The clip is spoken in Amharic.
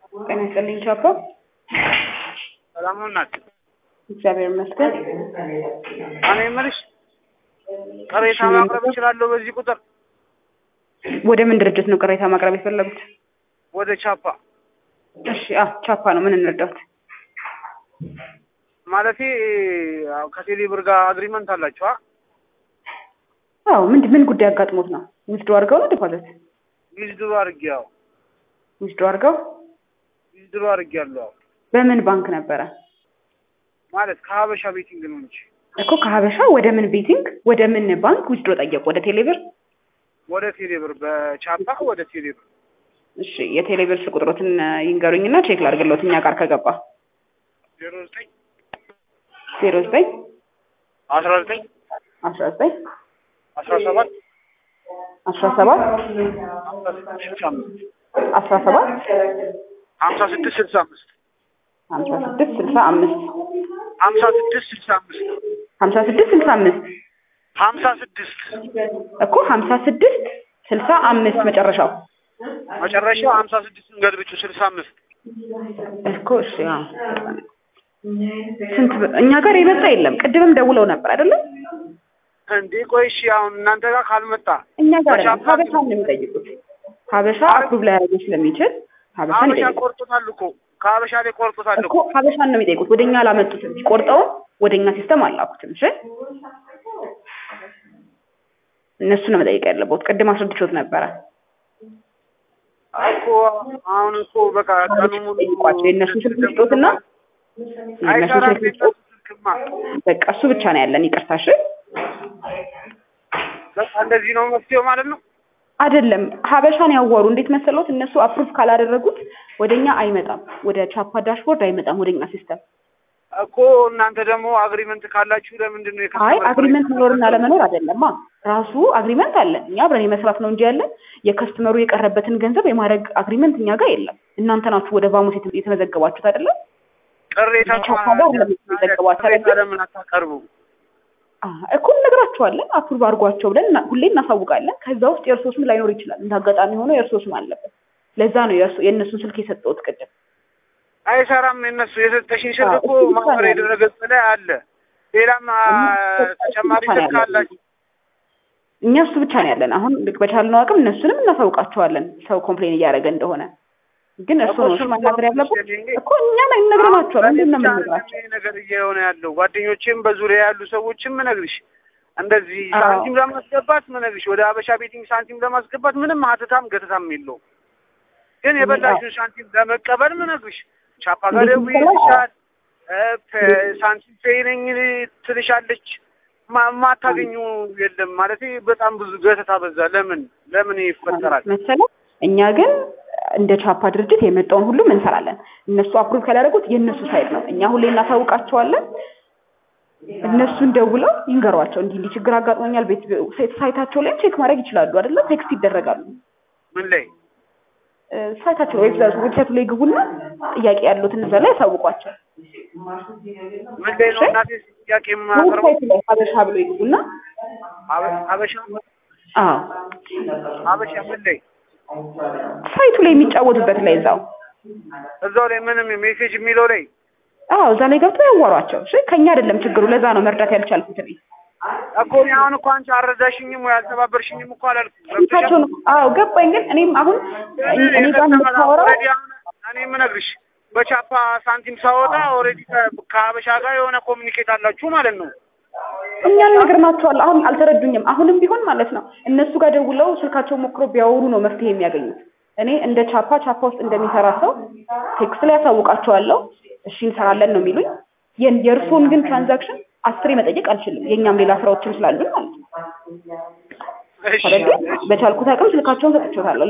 ጤና ይስጥልኝ ቻፓ። ሰላም ናት። እግዚአብሔር ይመስገን። እኔ የምልሽ ቅሬታ ማቅረብ እችላለሁ በዚህ ቁጥር ወደ ምን ድርጅት ነው ቅሬታ ማቅረብ የፈለጉት? ወደ ቻፓ እሺ፣ አ ቻፓ ነው። ምን እንርዳት? ማለቴ ያው ከቴሌ ብር ጋር አግሪመንት አላችሁ? አ? አዎ። ምን ምን ጉዳይ አጋጥሞት ነው? ዊዝድሮ አድርገው ነው ዲፖዚት? ዊዝድሮ አድርጌ ያው ዊዝድሮ አድርገው ዊዝድሮ አድርጌ ያለው በምን ባንክ ነበረ? ማለት ከሀበሻ ቤቲንግ ነው እንጂ እኮ ከሀበሻ ወደ ምን ቤቲንግ ወደ ምን ባንክ ዊዝድሮ ጠየቁ? ወደ ቴሌብር? ወደ ቴሌ ብር በቻፓ ወደ ቴሌ ብር እሺ፣ የቴሌብር ስልክ ቁጥሮትን ይንገሩኝና ቼክ ላድርግልዎት እኛ ጋር ከገባ ዜሮ ዘጠኝ ዜሮ ዘጠኝ አስራ ዘጠኝ አስራ ዘጠኝ አስራ ሰባት አስራ ሰባት ስልሳ አምስት አስራ ሰባት ሀምሳ ስድስት ስልሳ አምስት ሀምሳ ስድስት ስልሳ አምስት ሀምሳ ስድስት ስልሳ አምስት ሀምሳ ስድስት ስልሳ አምስት ሀምሳ ስድስት እኮ ሀምሳ ስድስት ስልሳ አምስት መጨረሻው መጨረሻው ሀምሳ ስድስትን ገልብጩ ስልሳ አምስት እኮ እሺ። አዎ ስንት ብር- እኛ ጋር የመጣ የለም። ቅድምም ደውለው ነበር አይደለም? እንዴ ቆይ እሺ አሁን እናንተ ጋር ካልመጣ እኛ ጋር አይደለም። በቻፓ ሀበሻን ነው የሚጠይቁት። ሀበሻ አፕሩቭ ላይ ያደርገው ስለሚችል ሀበሻን ሀበሻ ይጠይቁት ቆርጦታል እኮ ከሀበሻ ላይ ቆርጦታል እኮ እኮ ሀበሻን ነው የሚጠይቁት። ወደኛ አላመጡትም። ቆርጠው ወደኛ ሲስተም አላኩትም። እሺ እነሱ ነው መጠየቅ ያለበት። ቅድም አስረድቾት ነበረ። እኮ አሁን እኮ በቃ ቀኑ ሙሉ ጠይቋቸው። የእነሱ ስልክ ስጦትና የእነሱ አይሰራም ስልክ የእነሱ ስጦት ስልክማ በቃ እሱ ብቻ ነው ያለን። ይቅርታ እሺ። በቃ እንደዚህ ነው መፍትሄው ማለት ነው አይደለም ሀበሻን ያወሩ እንዴት መሰሎት? እነሱ አፕሩቭ ካላደረጉት ወደኛ አይመጣም። ወደ ቻፓ ዳሽቦርድ አይመጣም ወደኛ ሲስተም። እኮ እናንተ ደግሞ አግሪመንት ካላችሁ ለምንድን ነው አይ የከስተመር አግሪመንት መኖርና ለመኖር አይደለማ። ራሱ አግሪመንት አለን። እኛ አብረን የመስራት ነው እንጂ ያለን የከስተመሩ የቀረበትን ገንዘብ የማድረግ አግሪመንት እኛ ጋር የለም። እናንተ ናችሁ ወደ ባሙስ የተ- የተመዘገባችሁት አይደለም? ቅሬታ ቻፓ ጋር ለምን የተዘገባችሁ ቅሬታ አይደለም? ለምን አታቀርቡ አዎ እኮ እነግራችኋለን። አፕሩቭ አድርጓቸው ብለን እና- ሁሌ እናሳውቃለን። ከዛ ውስጥ የእርሶ ስም ላይኖር ይችላል። እንደ አጋጣሚ ሆኖ የእርሶ ስም አለበት። ለዛ ነው የእርሶ- የእነሱን ስልክ የሰጠሁት ቅድም። አይሰራም የእነሱ የሰጠሽኝ ስልክ አዎ፣ እኮ እሱ ብቻ ማህበራዊ ነው ድረገጽ ላይ አለ ሌላም አ፣ እሱ ተጨማሪ ብቻ ነው ስልክ ያለው። አላችሁ እኛ እሱ ብቻ ነው ያለን። አሁን ልክ በቻልነው አቅም እነሱንም እናሳውቃቸዋለን ሰው ኮምፕሌን እያደረገ እንደሆነ። ግን እርሱ እኮ ነው እሱን ማናገር ያለበት እኮ እኮ እኛ ላይ እንነግረናቸዋል። እኔ ምንድን ነው ብቻ የምንነግራቸው? አይደለም ይሄ ነገር እየሆነ ያለው ጓደኞቼም በዙሪያ ያሉ ሰዎችም ምነግርሽ እንደዚህ አዎ። ሳንቲም ለማስገባት ምነግርሽ ወደ አበሻ ቤቲንግ ሳንቲም ለማስገባት ምንም ሀተታም ገተታም የለውም። ግን የበላሽውን ሳንቲም ለመቀበል ምነግርሽ ቻፓ ጋር እንዴት ደውዬ ይባላል? ይልሻል እ፣ ፔ- ሳንቲም ፔይ ነኝ ትልሻለች። ማ- የማታገኙ የለም ማለት በጣም ብዙ ገተታ በዛ። ለምን ለምን ይፈጠራል? መሰለ እኛ ግን እንደ ቻፓ ድርጅት የመጣውን ሁሉም እንሰራለን። እነሱ አፕሩቭ ካላደረጉት የእነሱ ሳይት ነው። እኛ ሁሌ እናሳውቃቸዋለን። እነሱን ደውለው ይንገሯቸው። እንዲህ እንዲህ ችግር አጋጥሞኛል፣ ቤት ሳይታቸው ላይም ቼክ ማድረግ ይችላሉ አይደለ? ቴክስት ይደረጋሉ። ምን ላይ እ፣ ሳይታቸው ላይ ዌብሳይቱ ዌብሳይቱ ላይ ግቡና ጥያቄ ያሉትን እዛ ላይ ያሳውቋቸው። ምን ላይ ነው እናቴ ጥያቄ የማቀርበው? ዌብሳይቱ ላይ ሀበሻ ብሎ ይግቡና አበ- አበሻ አዎ አበሻ ምን ላይ ሳይቱ ላይ የሚጫወቱበት ላይ እዛው እዛው ላይ ምንም ሜሴጅ የሚለው ላይ አዎ እዛ ላይ ገብተው ያዋሯቸው። እሺ ከኛ አይደለም ችግሩ። ለዛ ነው መርዳት ያልቻልኩት እኔ። እኮ እኔ አሁን እኮ አንቺ አልረዳሽኝም ወይ አልተባበርሽኝም እኮ አላልኩም። ስልካቸውን አዎ ገባኝ። ግን እኔም አሁን እኔ እኔ ጋር የምታወራው ኦልሬዲ አሁን እኔ የምነግርሽ በቻፓ ሳንቲም ሳወጣ ኦልሬዲ ከሀበሻ ጋር የሆነ ኮሚኒኬት አላችሁ ማለት ነው። እኛ ነግረናቸዋል። አሁን አልተረዱኝም። አሁንም ቢሆን ማለት ነው እነሱ ጋር ደውለው ስልካቸው ሞክሮ ቢያወሩ ነው መፍትሄ የሚያገኙት። እኔ እንደ ቻፓ ቻፓ ውስጥ እንደሚሰራ ሰው ቴክስት ላይ ያሳውቃቸዋለሁ። እሺ እንሰራለን ነው የሚሉኝ። የን- የእርስዎን ግን ትራንዛክሽን አስሬ መጠየቅ አልችልም። የእኛም ሌላ ስራዎችም ስላሉን ማለት ነው። እሺ ስለዚህ በቻልኩት አቅም ስልካቸውን ሰጥቼዎታለሁ።